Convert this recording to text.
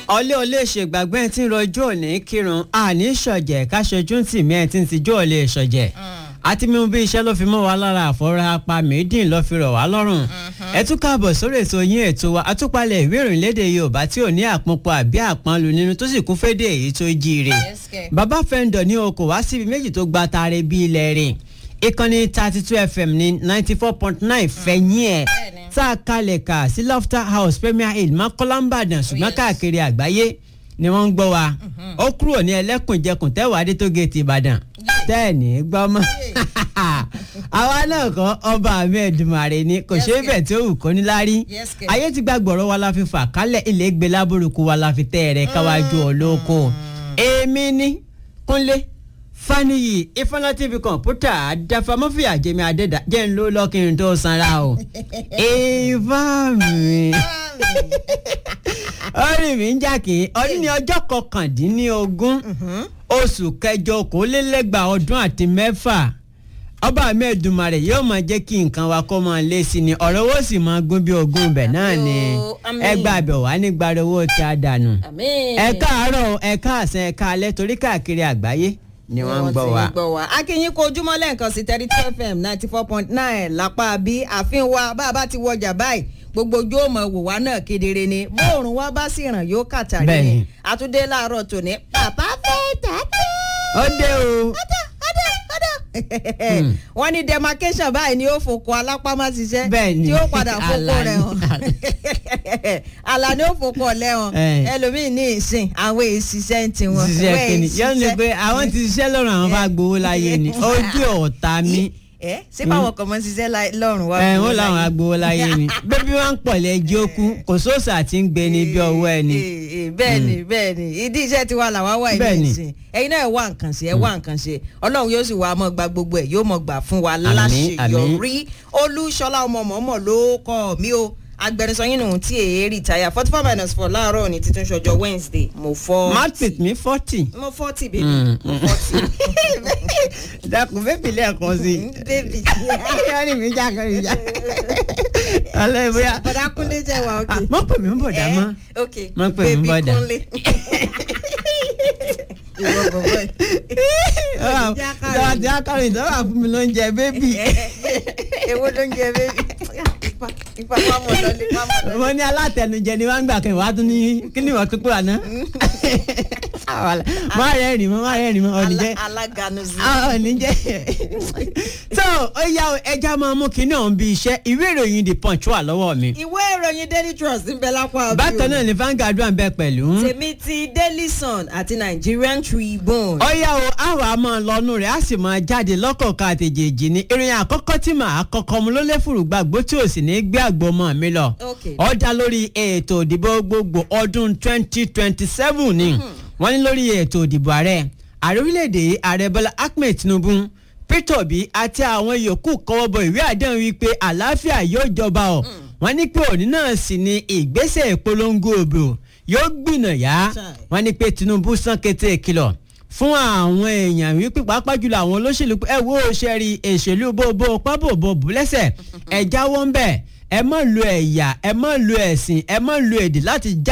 ọlẹ́ ọlẹ́ ṣègbàgbẹ́ tí ń rọjò òní kírun àní ṣọ̀jẹ̀ káṣojú tì mí ẹ̀ tí ń tijú ọ̀lẹ́ ṣọ̀jẹ̀ àti mímú bí iṣẹ́ ló fi mọ́ wa lára àfọ́rá apá méjì ló fi rọ̀ wá lọ́rùn ẹ tún káàbọ̀ sórí ètò yín ètò wa àtúpalẹ̀ ìwé ìròyìn lédè Yorùbá tí ò ní àpọnpọ̀ àbí àpọnlu nínú tó sì kún fédè èyí tó jíire bàbá fẹ́ńdọ̀ ní o kò wá síbi méjì tó gba taare bí ilẹ̀ rìn ìkànnì thirty two fm ní ninety four point nine fẹ̀yìn ẹ̀ tá a kalẹ̀ kà sí lofter house premier hill mọ́kànlá ìbàdàn ṣùgbọ́n káàkiri àgbáyé ni wọ́n ń gbọ́ wa ó kúrò ní ẹlẹ́kùnjẹkùn tẹ́wàá dé tó géètì ìbàdàn tẹ́ẹ̀nì gbọ́mọ́ àwa náà kọ́ ọba àmì ẹ̀dùnmàrè ni kò ṣeé bẹ̀ tí ó wù kó níláárí ayé ti gba gbọ̀rọ̀ wa la fi fà kálẹ̀ ilé gbé lábúrúkú wa la fi tẹ́ ẹ̀rẹ́ káwájú olóko èmi ní kúnlé faniyi ifeanyi tv kọ̀ǹpútà àdàfàmọ́fìyà jẹ́mi àdẹ́dà jẹ́ ń ló lọ́kìnrin tó sanra o ìfá mi orí mi ń jàkè ọdún ní ọjọ́ kọkàndínlógún oṣù kẹjọ okòólélẹ́gbàá ọdún àti mẹ́fà ọba mi Èdùmàrè yóò máa jẹ́ kí nǹkan wa kó máa lé sí ni ọ̀rọ̀ owó sì máa gún bí ogún bẹ̀ náà ni ẹgbẹ́ àbẹ̀ wà nígbà owó tí a dànù ẹ káàárọ̀ ẹ káàsán ẹ káalẹ́ torí káàkiri àgbáyé ni wọ́n ń gbọ́ wa. akínyìn kó ojúmọ́ lẹ́ẹ̀kan sí thirty two fm ninety four point nine lápá bí àfihàn wa bá a bá ti wọjà báyìí gbogbo ojú ọmọ wò wá náà kedere ni bóòrùn wa bá sì ràn yóò kàtàrí ni àtúndé láàárọ̀ tòní bàbá fẹ́ tàbí. ó dé o. ọ̀dà ọ̀dà ọ̀dà wọ́n ní demarcation báyìí ni ó fòkó alápámá ṣiṣẹ́ tí ó padà fòkó rẹ̀ hàn àlà ni ó fòkó ọ̀lẹ́ hàn ẹlòmíín ní ìsìn àwọn èsìṣẹ́ ń tiwọn. ṣiṣẹ́ kìíní yóò ní pé àwọn ti ṣiṣẹ́ lọ́rùn àwọn bá gbowó láyé ni ojú ọ̀tá mi ẹ ṣé báwọn kan mọ ṣiṣẹ́ lọ́rùn wá. ẹ wọn làwọn agbowó láyé ni bébí wọn ń pọ̀lẹ́ ẹjọ́ kú kò sóòsà tí ń gbé ní bí ọwọ́ ẹni. bẹ́ẹ̀ni bẹ́ẹ̀ni ìdí iṣẹ́ tiwa làwa wà ilé ìsìn ẹ̀yin náà ẹ wá nǹkan ṣe ẹ wá nǹkan ṣe Ọlọ́run yóò sì wá mọ́ gba gbogbo ẹ̀ yóò mọ́ gbà fún wa láṣeyọrí Olúṣọlá ọmọ mọ́mọ́ ló kọ́ mi o agbẹnusọ yín nù tí èyí rìtáyà forty four minus four láàárọ̀ ní títún ṣọjọ́ Wednesday mo fọ́. market mi forty. mo forty baby mo forty. dákun bébì lẹ́ẹ̀kan sí i. baby. yọrí mi jákè mi já. alẹ́ bóyá. bọ̀dá kúnlé jẹ́ wa ok. mọ̀ pè mí bọ̀dá mọ́. ok mọ̀ pè mí bọ̀dá. baby kúnlé. ìwọ bọ̀bọ̀ yìí. ìjọba tí a kọrin ìjọba fún mi ló ń jẹ bébì. èwo ló ń jẹ bébì ipa pamọ́ lọ́lé pamọ́ lọ́lé. mo ní alátẹnujẹ ni wọ́n ń gbà kí wàá tún ní kí ni wọ́n tún pè wá ná. má rẹ̀ rìn mọ́ má rẹ̀ rìn mọ́ ọ̀nì jẹ́ aláganu sí. ọ̀nì jẹ́. so ó yá ẹja máa mú kinní ọ̀hún bí iṣẹ́ ìwé ìròyìn the punch wà lọ́wọ́ mi. ìwé ìròyìn daily trust ń bẹ lápá bí o. bákan náà ni Vanguard wà ń bẹ pẹ̀lú. tèmi ti daily sun àti Nigerian Tribune. ó yá o àwa máa lọ́nu rẹ̀ á sì máa jáde lọ́kọ̀ọ̀kan àtẹ̀jẹ̀jì ni ìròyìn àkọ́kọ́ tí màá kọ́kọ́ mu ló lé fùrùgbàgbó tí ò sì ní gbé àgbọ̀mọ̀ mi lọ. ó dá lórí ètò ìdìbò gbogbo ọdún twenty twenty seven ni wọ́n ní lórí ètò ìdìbò ààrẹ ààrẹ orílẹ̀-èdè ààrẹ Bọ́lá Ahmed Tinubu Peter Obi àti àwọn yòókù kọ́wọ́ bọ ìwé àdéhùn wípé àlàáfíà yóò jọba ọ̀ wọ́n ní pé òní náà sì ni ìgbésẹ̀ ìpolongo òbò yóò gbìnàyà wọ́n ní pé Tinubu sàn kété ìkìlọ̀ fún àwọn èèyàn wípé pàápàá jùlọ àwọn olóṣèlú ẹ wo ṣẹ́rí èṣèlú bóbó pábòbò bùlẹ́sẹ̀ ẹ jáwọ́ ń bẹ̀ ẹ má lo ẹ̀yà ẹ má lo ẹ̀sìn ẹ má lo èdè láti já